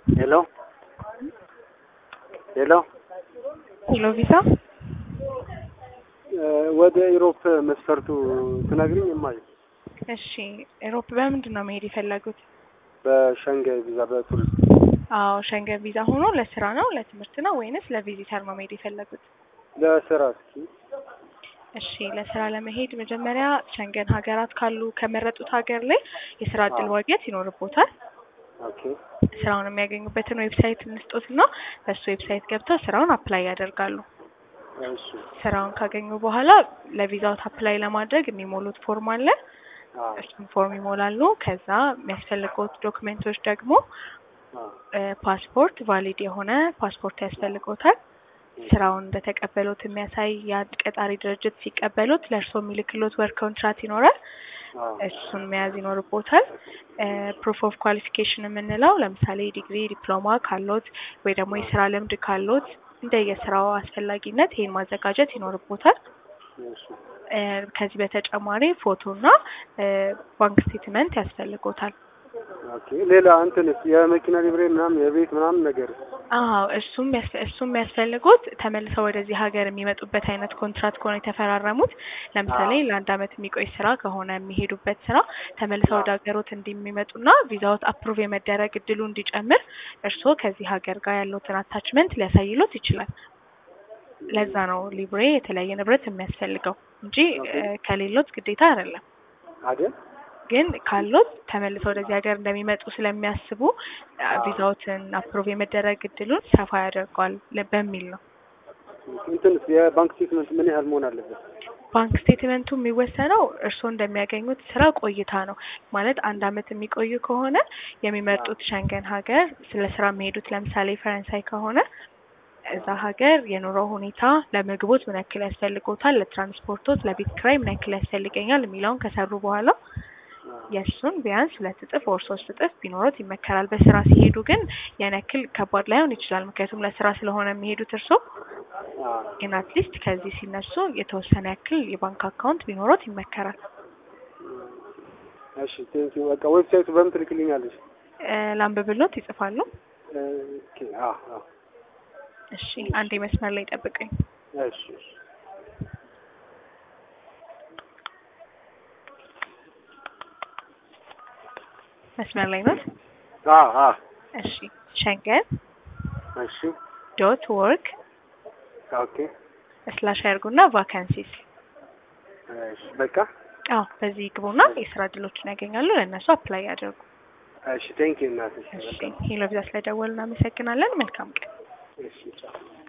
ሄሎ ሄሎ ሄሎ ቪዛ ወደ ኢሮፕ መስፈርቱ ትነግሪኝ እማዬ? እሺ ኢሮፕ በምንድን ነው መሄድ የፈለጉት? በሸንጋይ ቪዛ በቱሪስት አዎ ሸንገን ቪዛ ሆኖ ለስራ ነው ለትምህርት ነው ወይንስ ለቪዚተር ነው መሄድ የፈለጉት? ለስራ እስኪ እሺ ለስራ ለመሄድ መጀመሪያ ሸንገን ሀገራት ካሉ ከመረጡት ሀገር ላይ የስራ እድል ማግኘት ይኖርቦታል። ኦኬ ስራውን የሚያገኙበትን ዌብሳይት እንስጦትና በሱ ዌብሳይት ገብተው ስራውን አፕላይ ያደርጋሉ። እሺ ስራውን ካገኙ በኋላ ለቪዛውት አፕላይ ለማድረግ የሚሞሉት ፎርም አለ። አዎ እሱን ፎርም ይሞላሉ። ከዛ የሚያስፈልጉት ዶክሜንቶች ደግሞ አዎ ፓስፖርት፣ ቫሊድ የሆነ ፓስፖርት ያስፈልጎታል። ስራውን እንደተቀበሉት የሚያሳይ የአንድ ቀጣሪ ድርጅት ሲቀበሉት ለእርስዎ የሚልክሎት ወርክ ኮንትራት ይኖራል። አዎ እሱን መያዝ ይኖርቦታል። ፕሩፍ ኦፍ ኳሊፊኬሽን የምንለው ለምሳሌ ዲግሪ፣ ዲፕሎማ ካሎት ወይ ደግሞ የስራ ልምድ ካሎት እንደ የስራው አስፈላጊነት ይሄን ማዘጋጀት ይኖርቦታል። እሺ እ ከዚህ በተጨማሪ ፎቶና እ ባንክ ስቴትመንት ያስፈልጎታል። ኦኬ ሌላ እንትንስ የመኪና ሊብሬ ምናምን የቤት ምናምን ነገር አዎ እሱም ያስ- እሱም የሚያስፈልጉት ተመልሰው ወደዚህ ሀገር የሚመጡበት አይነት ኮንትራት ከሆነ የተፈራረሙት ለምሳሌ አዎ። ለአንድ አመት የሚቆይ ስራ ከሆነ የሚሄዱበት ስራ ተመልሰው ወደ ሀገሮት እንዲሚመጡና ቪዛዎት አፕሩቭ የመደረግ እድሉ እንዲጨምር እርስዎ ከዚህ ሀገር ጋር ያለውትን አታችመንት ሊያሳይሎት ይችላል። ለዛ ነው ሊብሬ የተለያየ ንብረት የሚያስፈልገው እንጂ እ ከሌሎት ግዴታ አይደለም። አይደል? ግን ካሎት ተመልሰው ወደዚህ ሀገር እንደሚመጡ ስለሚያስቡ አ፣ ቪዛዎትን አፕሮቭ የመደረግ እድሉን ሰፋ ያደርገዋል ለ- በሚል ነው። እንትንስ የባንክ ስቴትመንት ምን ያህል መሆን አለበት? ባንክ ስቴትመንቱ የሚወሰነው እርስዎ እንደሚያገኙት ስራ ቆይታ ነው። ማለት አንድ አመት የሚቆዩ ከሆነ የሚመርጡት ሸንገን ሀገር ስለ ስራ የሚሄዱት ለምሳሌ ፈረንሳይ ከሆነ እዛ ሀገር የኑሮ ሁኔታ ለምግቦት ምን ያክል ያስፈልጎታል፣ ለትራንስፖርቶት፣ ለቤት ኪራይ ምን ያክል ያስፈልገኛል የሚለውን ከሰሩ በኋላ የእሱን ቢያንስ ሁለት እጥፍ ወር ሶስት እጥፍ ቢኖሩት ይመከራል። በስራ ሲሄዱ ግን ያን ያክል ከባድ ላይሆን ይችላል። ምክንያቱም ለስራ ስለሆነ የሚሄዱት እርስዎ አዎ ግን አትሊስት ከዚህ ሲነሱ የተወሰነ ያክል የባንክ አካውንት ቢኖሩት ይመከራል። እሺ ቴንኪው በቃ ዌብሳይቱ በምን ትልክልኛለሽ? እ ላንብብሎት ይጽፋሉ። ኦኬ አዎ አዎ እሺ አንዴ መስመር ላይ ጠብቀኝ። እሺ እሺ መስመር ላይ ነው። አዎ አዎ እሺ ሸንገን እሺ ዶት ወርክ ኦኬ ስላሽ ያርጉና ቫካንሲስ እሺ በቃ አዎ በዚህ ግቡና የስራ እድሎችን ያገኛሉ። ለእነሱ አፕላይ ያደርጉ። እሺ ቴንኪው እናትሽ እሺ በጣም ሄሎ ቪዛ ስለደወሉ እናመሰግናለን። መልካም ቀን። እሺ ቻው